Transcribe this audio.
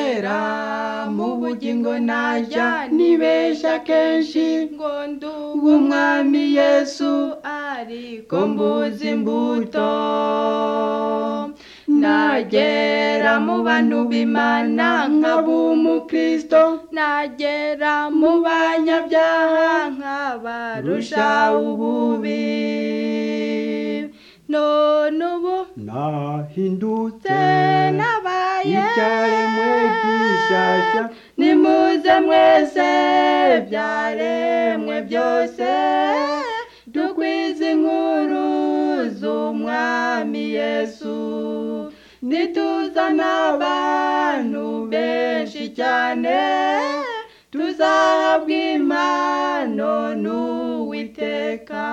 kera mu bugingo najya nibeshya kenshi ngo nduwe w'umwami yesu ariko ko mbuzi mbuzi imbuto imbuto nagera mu bantu b'imana nkaba umukristo nagera mu banyabyaha nkabarusha ububi none ubu nahindutse nabaye icyaremwe gishyashya nimuze mwese byaremwe byose dukwize inkuru z'umwami yesu nituzana abantu benshi cyane tuzahabwa impano n'uwiteka